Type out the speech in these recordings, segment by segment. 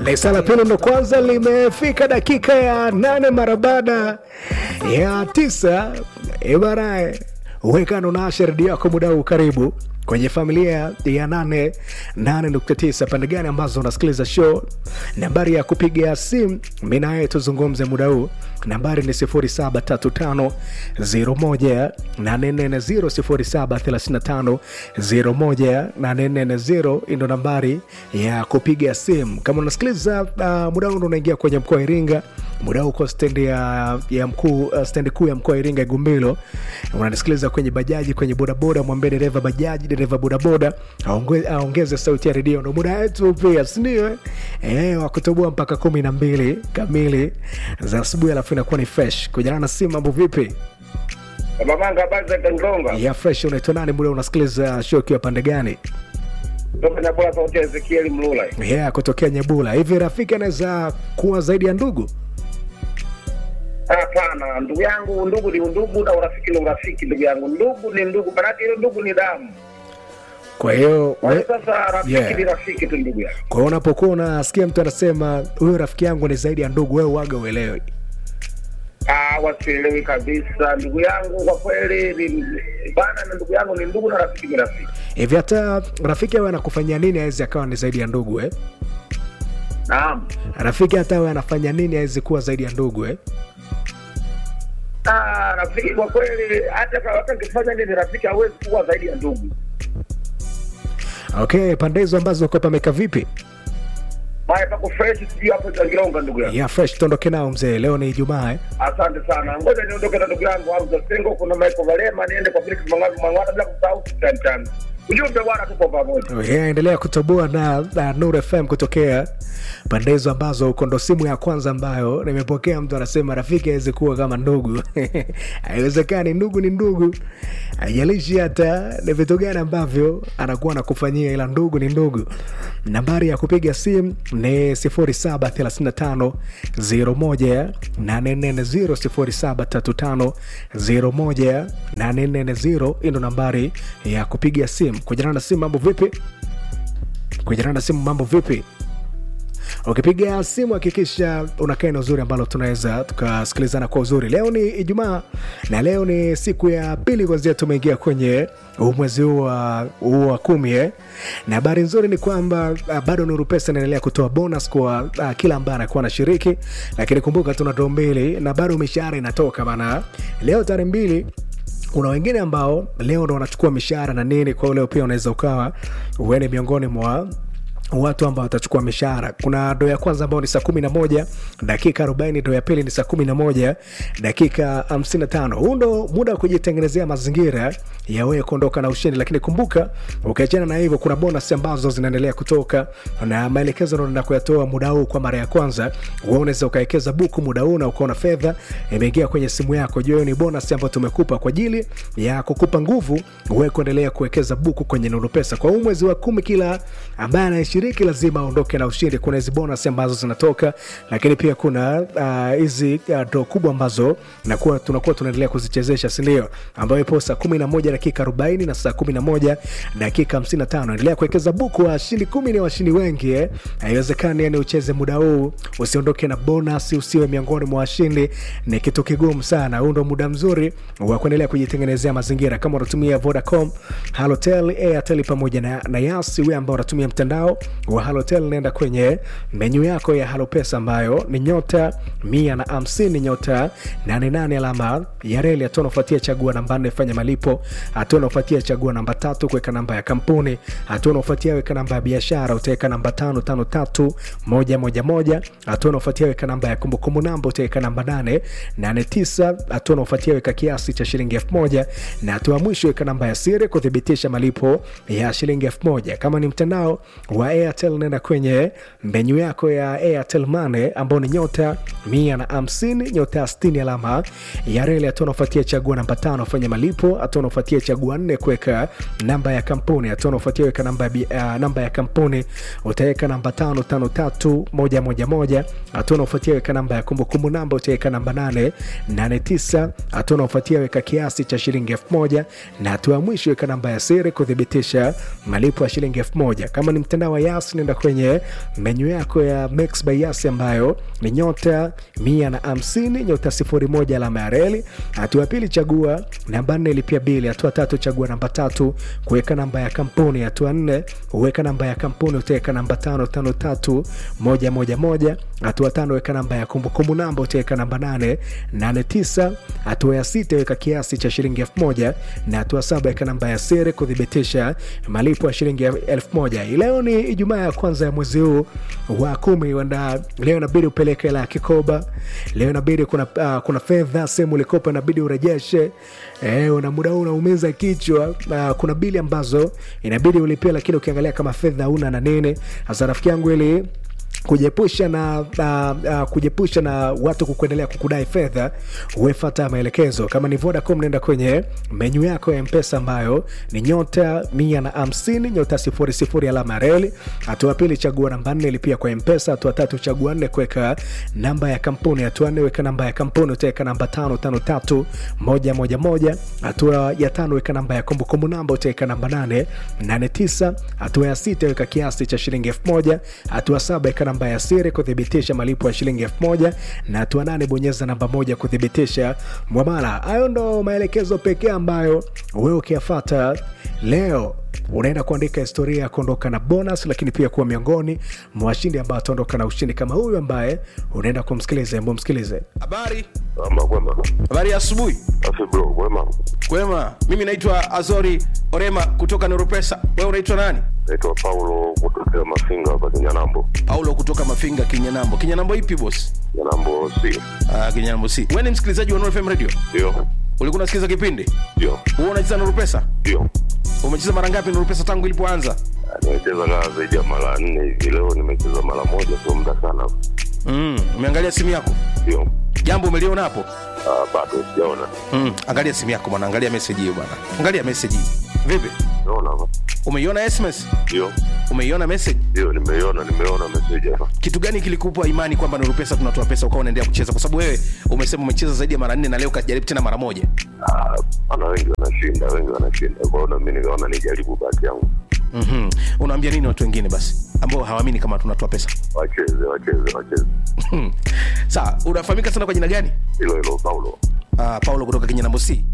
Lisa la pili ndo kwanza limefika dakika ya nane mara baada ya tisa. Ibarae wekano na redio yako muda huu, karibu kwenye familia ya nane nane nukta tisa pande gani ambazo unasikiliza show. Nambari ya kupiga simu mi naye tuzungumze muda huu, nambari ni 0735018440 0735018440 ndo nambari ya kupiga simu kama unasikiliza uh, muda huu ndo unaingia kwenye mkoa wa Iringa muda huu uko stendi ya, ya mkuu uh, stendi kuu ya mkoa wa Iringa Igumbilo, unanisikiliza kwenye bajaji, kwenye bodaboda, mwambie dereva bajaji, dereva bodaboda aonge- aongeze sauti ya redio. Ndo muda wetu pia, sindio? Eh, wa kutoboa mpaka kumi na mbili kamili za asubuhi, alafu inakuwa ni fresh. Kujana na simu, mambo vipi? Babanga habari za Kangonga. Ya fresh, unaitwa nani? Muda unasikiliza show ukiwa pande gani? Kutoka Nyabula sauti ya Ezekiel Mlula. Yeah, kutokea Nyebula. Hivi rafiki anaweza kuwa zaidi ya ndugu? Hapana, ndugu yangu, ndugu ni ndugu na urafiki ni urafiki. Ndugu yangu, ndugu ni ndugu, manake ile ndugu ni damu. Kwa hiyo Kwa we- hiyo sasa rafiki Yeah. ni rafiki tu, ndugu yangu. kwa hiyo unapokuwa unasikia mtu anasema huyo rafiki yangu ni zaidi ya ndugu, wewe waga uelewi. Ah, wasielewi kabisa, ndugu yangu, kwa kweli ni bana, na ndugu yangu ni ndugu na rafiki ni rafiki. Hivi hata rafiki awe anakufanyia nini awezi akawa ni zaidi ya ndugu eh? Naam. Rafiki hata awe anafanya nini awezi kuwa zaidi ya ndugu eh? Ah, rafiki kwa kweli, hata kama hata nikifanya nini, rafiki hawezi kuwa zaidi ya ndugu. Okay, pande hizo ambazo uko pameka vipi? Haya, pako fresh, sijui hapo za Kilonga, ndugu yangu. Ya fresh, tuondoke nao mzee, leo ni Ijumaa eh? Asante sana, ngoja niondoke na ndugu yangu Hamza Sengo, kuna Michael Valema, niende kwa Felix Mang'avi Mang'ata, bila kusahau Sultan Changa. Ujumbe bwana, tupo pamoja. Yeah, endelea kutoboa na, na Nur FM kutokea pande hizo ambazo uko, ndo simu ya kwanza ambayo nimepokea mtu anasema rafiki awezi kuwa kama ndugu. Haiwezekani, ndugu ni ndugu, haijalishi hata ni vitu gani ambavyo anakuwa anakufanyia, ila ndugu ni ndugu. Nambari ya kupiga simu ni 0735 01 840 0735 01 hii ndo nambari ya kupiga simu. Kujana na simu, mambo vipi? Kujana na simu, mambo vipi? Ukipiga simu hakikisha unakaa eneo zuri ambalo tunaweza tukasikilizana kwa uzuri. Leo ni Ijumaa na leo ni siku ya pili kwanzia tumeingia kwenye huu mwezi huu wa huu wa kumi eh. Na habari nzuri ni kwamba ah, bado Nuru Pesa inaendelea kutoa bonus kwa ah, kila ambaye anakuwa anashiriki, lakini kumbuka tuna doo mbili na bado mishahara inatoka bana. Leo tarehe mbili kuna wengine ambao leo ndo wanachukua mishahara na nini, kwa hiyo leo pia unaweza ukawa uene miongoni mwa watu ambao watachukua mishahara. Kuna doo ya kwanza ambao ni saa kumi na moja dakika arobaini doo ya pili ni saa kumi na moja dakika hamsini na tano Huu ndo muda wa kujitengenezea mazingira ya wewe kuondoka na ushindi, lakini kumbuka, ukiachana na hivyo, kuna bonus ambazo zinaendelea kutoka na maelekezo ndo naenda kuyatoa muda huu kwa mara ya kwanza. Wewe unaweza ukawekeza buku muda huu na ukaona fedha imeingia kwenye simu yako. Jua hiyo ni bonus ambayo tumekupa kwa ajili ya kukupa nguvu wewe kuendelea kuwekeza buku kwenye Nuru Pesa kwa huu mwezi wa kumi. Kila ambaye anayeshiriki lazima aondoke na ushindi. Kuna hizi bonus ambazo zinatoka, lakini pia kuna ah, hizi uh, draw kubwa ambazo nakuwa tunakuwa tunaendelea kuzichezesha, si ndio? Ambayo ipo saa 11 dakika 40 na saa 11 dakika 55. Endelea kuwekeza buku, washindi kumi ni washindi wengi eh. Haiwezekani yani ucheze muda huu usiondoke na bonus, usiwe miongoni mwa washindi, ni kitu kigumu sana. Huu ndo muda mzuri wa kuendelea kujitengenezea mazingira. Kama unatumia Vodacom, Halotel, Airtel pamoja na, na Yasi, wewe ambao unatumia mtandao wa Halotel, nenda kwenye menyu yako ya Halopesa ambayo ni nyota mia na hamsini nyota nane nane alama ya reli. Hatua unafuatia chagua namba nne fanya malipo. Hatua unafuatia chagua namba tatu kuweka namba ya kampuni. Hatua unafuatia weka namba ya biashara, utaweka namba tano tano tatu moja moja moja. Hatua unafuatia weka namba ya kumbukumbu namba, utaweka namba nane nane tisa. Hatua unafuatia weka kiasi cha shilingi elfu moja na hatua ya mwisho weka namba ya siri kuthibitisha malipo ya shilingi elfu moja. Kama ni mtandao wa Airtel, nenda kwenye menyu yako ya Airtel Money ambao ni nyota mia na hamsini nyota sitini alama ya reli. Hatua unafuatia chagua namba tano fanya malipo. Hatua unafuatia chagua nne kuweka namba ya kampuni. Hatua unafuatia weka namba ya, bi- uh, namba ya kampuni utaweka namba tano tano tatu moja moja moja. Hatua unafuatia weka namba ya kumbukumbu namba utaweka namba nane nane tisa. Hatua unafuatia weka kiasi cha shilingi elfu moja na hatua ya mwisho weka namba ya siri kuthibitisha malipo ya shilingi elfu moja. Kama ni mtandao wa by Yas, nenda kwenye menyu yako ya Mix by Yas ambayo ni nyota mia na hamsini nyota sifuri moja alama ya reli. Hatua ya pili chagua namba nne lipia bili. Hatua tatu chagua namba tatu kuweka namba ya kampuni. Hatua nne uweka namba ya kampuni, utaweka namba tano tano tatu moja moja moja. Hatua tano weka namba ya kumbukumbu namba, utaweka namba nane nane tisa. Hatua ya sita weka kiasi cha shilingi elfu moja na hatua saba weka namba ya siri kuthibitisha malipo ya shilingi elfu moja. Leo ni Ijumaa ya kwanza ya mwezi huu wa kumi, wanda leo inabidi upeleke hela ya kikoba. Leo inabidi kuna, uh, kuna fedha sehemu ulikopa inabidi urejeshe. Eh, una muda huu unaumiza kichwa. Uh, kuna bili ambazo inabidi ulipia, lakini ukiangalia kama fedha una na nini. Sasa rafiki yangu ili kujiepusha na uh, uh, kujiepusha na watu kukuendelea kukudai fedha, uefata maelekezo. Kama ni Vodacom, nenda kwenye menyu yako ya Mpesa ambayo ni nyota mia na hamsini nyota sifuri sifuri alama reli. Hatua pili chagua namba nne lipia kwa Mpesa. Hatua tatu chagua nne kuweka namba ya kampuni. Hatua nne weka namba ya kampuni, utaweka namba tano tano tatu moja moja moja. Hatua ya tano weka namba ya kumbukumbu namba, utaweka namba nane nane tisa. Hatua ya sita weka kiasi cha shilingi elfu moja. Hatua saba weka namba ya siri kuthibitisha malipo ya shilingi elfu moja na hatua nane bonyeza namba moja kuthibitisha mwamala. Hayo ndo maelekezo pekee ambayo wewe ukiyafata leo unaenda kuandika historia ya kuondoka na bonus, lakini pia kuwa miongoni mwa washindi ambao wataondoka na ushindi kama huyu ambaye unaenda kumsikiliza. Hebu msikilize. Habari, Ama kwema. habari ya asubuhi. Afi bro, kwema. Kwema, mimi naitwa Azori Orema kutoka Neuropesa. Wewe unaitwa nani? Naitwa Paulo kutokea Mafinga hapa Kinyanambo. Paulo kutoka Mafinga, Kinyanambo. Kinyanambo ipi boss? Kinyanambo si. Ah, Kinyanambo si. Wewe ni msikilizaji wa Nuru FM Radio? Ndio. Ulikuwa unasikiliza kipindi? Ndio. Wewe unacheza Nuru Pesa? Ndio. Umecheza mara ngapi Nuru Pesa tangu ilipoanza? Ah, Nimecheza kama zaidi ya mara nne hivi. Leo nimecheza mara moja, sio muda sana. Mm, umeangalia simu yako? Ndio. Jambo umeliona hapo? Ah, bado sijaona. Mm, angalia simu yako bwana, angalia message hiyo bwana. Angalia message hii. Vipi? Naona hapa. Umeiona SMS? Ndio. Umeiona message? Ndio, nimeiona, nimeona message hapa. kitu gani kilikupa imani kwamba Nuru Pesa tunatoa pesa ukawa unaendelea kucheza? Kwa sababu wewe umesema umecheza zaidi ya mara nne na leo ukajaribu tena mara moja. Ah, ana wengi wanashinda, wengi wanashinda. Kwa hiyo na mimi nikaona nijaribu bahati yangu. mm Unaambia nini watu wengine basi ambao hawaamini kama tunatoa pesa? Wacheze, wacheze, wacheze. Sawa, unafahamika sana kwa jina gani? Hilo hilo Paulo. Uh, Paulo kutoka Kinyanambo C.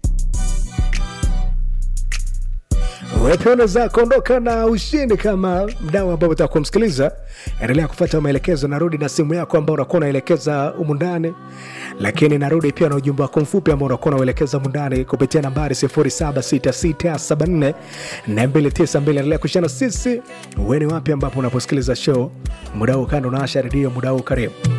Wewe unaweza kuondoka na ushindi kama mdau ambao utaka kumsikiliza. Endelea kufuata maelekezo, narudi na simu yako ambao unakuwa unaelekeza humu ndani, lakini narudi pia na ujumbe wako mfupi ambao unakuwa unauelekeza humu ndani kupitia nambari 076674 na 292. Endelea kushana sisi, wewe ni wapi ambapo unaposikiliza show muda huu, kando na Asha redio muda huu, karibu